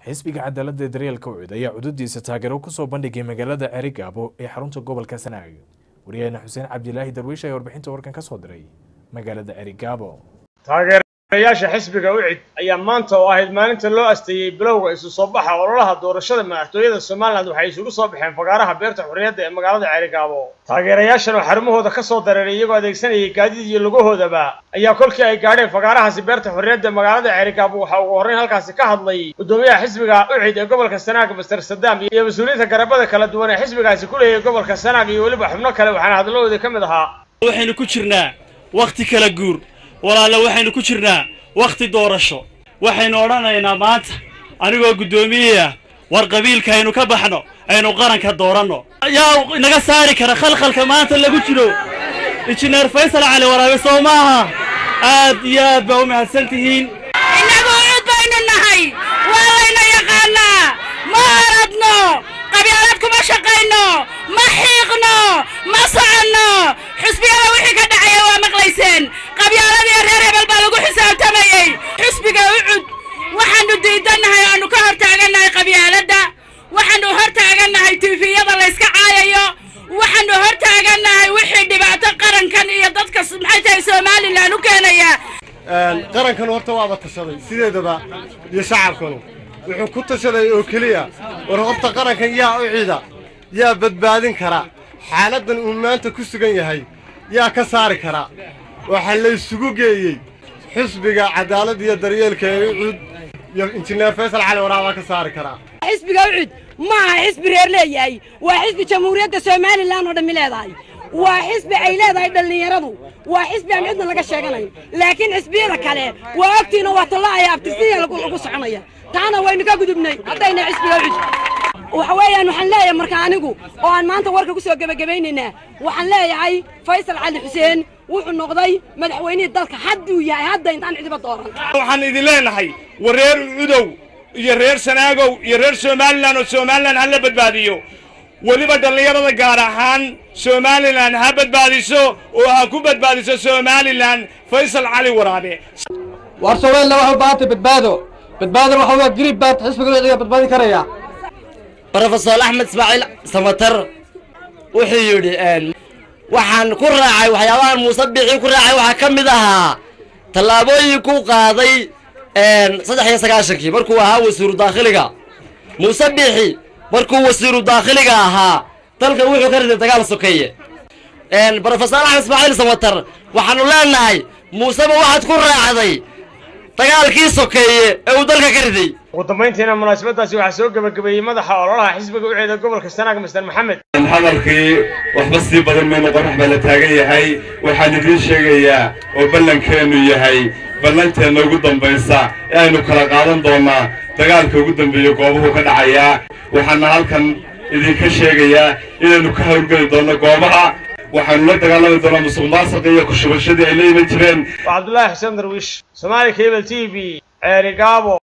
xisbiga cadaaladda daryeelka ucid ayaa cududiisa taageero kusoo bandhigay magaalada cerigaabo ee xarunta gobolka sanaag waryaheena xuseen cabdilaahi darwiish ayaa warbixinta warkan ka soo diray magaalada cerigaabo taageerayaasha xisbiga ucid ayaa maanta oo ahayd maalinta loo asteeyey bilowga isu soo baxa ololaha doorashada madaxtooyada somalilan waxay isugu soo baxeen fagaaraha beerta xurriyadda ee magaalada ceerigaabo taageerayaashan oo xarumahooda ka soo dareeray iyagoo adeegsanayay gaadiid iyo lugahoodaba ayaa kolkii ay gaadheen fagaarahaasi beerta xurriyadda ee magaalada ceerigaabo waxaa ugu horrayn halkaasi ka hadlay guddoomiyaha xisbiga ucid ee gobolka sanaag master sadaam iyo mas-uuliyiinta garabada kala duwan ee xisbigaasi ku leeyahay gobolka sanaag iyo weliba xubno kale waxaana hadalladooda ka mid ahaa waxaynu ku jirnaa wakhti kala guur walaalla waxaynu ku jirnaa wakhti doorasho waxaynu odhanaynaa maanta anigoo guddoomiyeah war qabiilka aynu ka baxno aynu qaranka dooranno yaa inaga saari kara khalkhalka maanta lagu jiro injineer faysal cali waraabe soo maaha aad iyo aad baa u mahadsan tihiin innagu cud baynu nahay waa layna yaqaannaa ma aradno qabyaalad kuma shaqayno ma xiiqno ma soconno xusbiyada wixii ka dhacaya waa maqlayseen qabyaaladiiyo reer hebel baa lagu xisaabtamayey xusbiga ucud waxaannu diidannahay oannu ka hor taagannahay qabyaaladda waxaannu hor taagannahay tiifiyada layska caayayo waxaannu hor taagannahay wixii dhibaato qarankan iyo dadka maxay tahay somalilan u keenaya qarankan horta waaba tashaday sideedaba iyo shacabkanu wuxuu ku tashaday oo keliya war horta qarankan yaa u cida yaa badbaadin kara xaaladdan uu maanta ku sugan yahay yaa ka saari kara waxaa laysugu geeyey xisbiga cadaaladda iyo daryeelka ee ucud iyo injineer faysal cali waraabaa ka saari karaa xisbiga ucud ma aha xisbi reer leeyahay waa xisbi jamhuuriyadda somalilan oo dhammi leedahay waa xisbi ay leedahay dhallinyaradu waa xisbi aan cidna laga sheeganayn laakiin xisbiyada kale waa ogtiina waa talla'aya abtirsiya lagu soconaya taana waynu ka gudubnay haddayna xisbiga ucud waxa weeyaan waxaan leeyahay marka anigu oo aan maanta warka ku soo gebagabaynaynaa waxaan leeyahay faysal cali xuseen wuxuu noqday madaxweynihii dalka hadduu yahay hadda intaan cidiba dooran waxaan idin leenahay war reer cudow iyo reer sanaagow iyo reer somalilan oo somalilan ha la badbaadiyo weliba dhallinyarada gaar ahaan somalilan ha badbaadiso oo ha ku badbaadiso somalilan faysal cali waraabe war somalilan waxay u baahantay badbaado badbaadana waxa waa grib baad xisbiga uciga badbaadin karaya brofesor axmed ismaaciil samatar wuxuu yidhi waxaan ku raacay waxyaabahan muuse biixii ku raacay waxaa ka mid ahaa tallaabooyinkuu qaaday saddex iyo sagaashankii markuu ahaa wasiiru daakhiliga muuse biixi markuu wasiiru daakhiliga ahaa dalkan wuxuu ka riday dagaal sokeeye brofesor axmed ismaaciil samatar waxaanu leenahay muuseba waxaad ku raacday dagaalkii sokeeye ee uu dalka ka riday ugu dambayntiina munaasabadaasi waxaa soo gebagabeeyey madaxa ololaha xisbiga uceeda gobolka sanaag master maxamed hadalkii waxba sii badan maynu qorax baa la taagan yahay waxaan idiin sheegayaa oo ballankeennu yahay ballanteenna ugu dambaysa ee aynu kala qaadan doonnaa dagaalka ugu dambeeya goobuhu ka dhacayaa waxaana halkan idinka sheegayaa inaynu ka hawlgeli doonno goobaha waxaanu la dagaalami doonaa musuq maasuqa iyo kushubashadii ay la iman jireen waa cabdullaahi xuseen darwiish somaali cable t v ceerigaabo